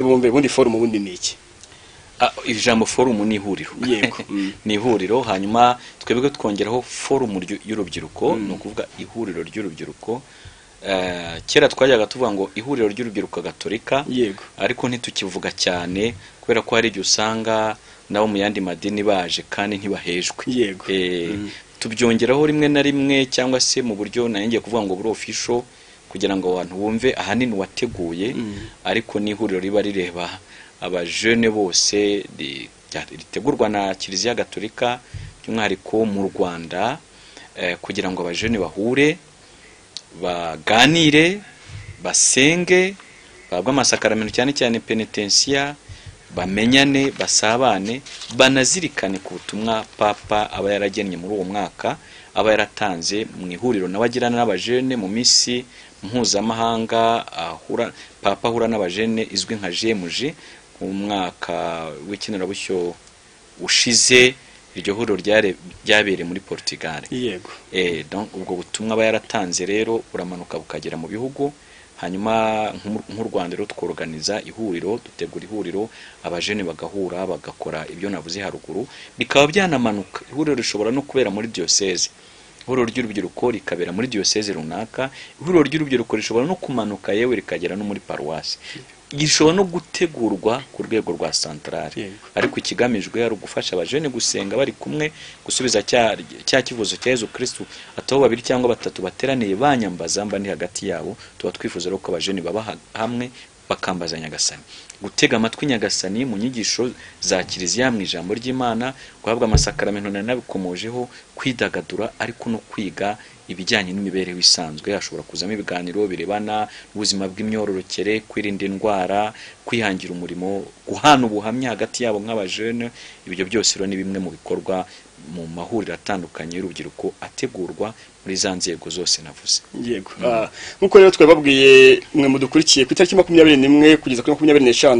bombe ubundi forumu ubundi ni iki Ah, iri jambo forumu ni ihuriro Yego. Mm. ni ihuriro hanyuma twebwe twongeraho forumu ryu- y'urubyiruko Mm. ni ukuvuga ihuriro ry'urubyiruko Eh, kera twajyaga tuvuga ngo ihuriro ry'urubyiruko gatolika yego ariko ntitukivuga cyane kubera ko hari igihe usanga nabo mu yandi madini baje kandi ntibahejwe Yego. Eh, Mm. tubyongeraho rimwe na rimwe cyangwa se mu buryo nanjye kuvuga ngo buri ofisho kugira ngo abantu bumve ahanini uwateguye Mm. ariko n'ihuriro riba rireba abajene bose ri- rya- ritegurwa na kiliziya gatolika by'umwihariko mu rwanda eh, kugira ngo abajene bahure baganire basenge bahabwe amasakaramentu cyane cyane penetensiya bamenyane basabane banazirikane ku butumwa papa aba yaragennye muri uwo mwaka aba yaratanze mu ihuriro n'abagirana n'abajene mu minsi mpuzamahanga ahura, papa ahura n'abajene izwi nka jemuji mu mwaka w'ikinirabushyo ushize iryo huriro ryare- ryabereye muri portugal yego Eh, donc ubwo butumwa aba yaratanze rero buramanuka bukagera mu bihugu hanyuma nk'u- nk'u rwanda rero tworoganiza ihuriro dutegura ihuriro abajene bagahura bagakora ibyo navuze haruguru bikaba byanamanuka ihuriro rishobora no kubera muri diyoseze ihuriro ry'urubyiruko rikabera muri diyoseze runaka ihuriro ry'urubyiruko rishobora no kumanuka yewe rikagera no muri paruwasi gishobora no gutegurwa ku rwego rwa santarari Yego. ariko ikigamijwe ari ugufasha abajene gusenga bari kumwe gusubiza cya, cya kivuzo cya yezu kristu atabo babiri cyangwa batatu bateraniye banyambaza mba ndi hagati yabo tuba twifuza rero ko abajene baba ha- hamwe bakambaza nyagasani gutega amatwi nyagasani mu nyigisho za kiliziya mu ijambo ry'imana guhabwa amasakaramentu nari nabikomojeho kwidagadura ariko no kwiga ibijyanye n'imibereho isanzwe hashobora kuzamo ibiganiro birebana n'ubuzima bw'imyororokere kwirinda indwara kwihangira umurimo guhana ubuhamya hagati yabo nk'abajene ibyo byose rero ni bimwe mu bikorwa mu mahuriro atandukanye y'urubyiruko ategurwa muri za nzego zose navuze yego Ah, nk'uko rero twababwiye mwe mudukurikiye ku itariki makumyabiri n'imwe kugeza kuri makumyabiri n'eshanu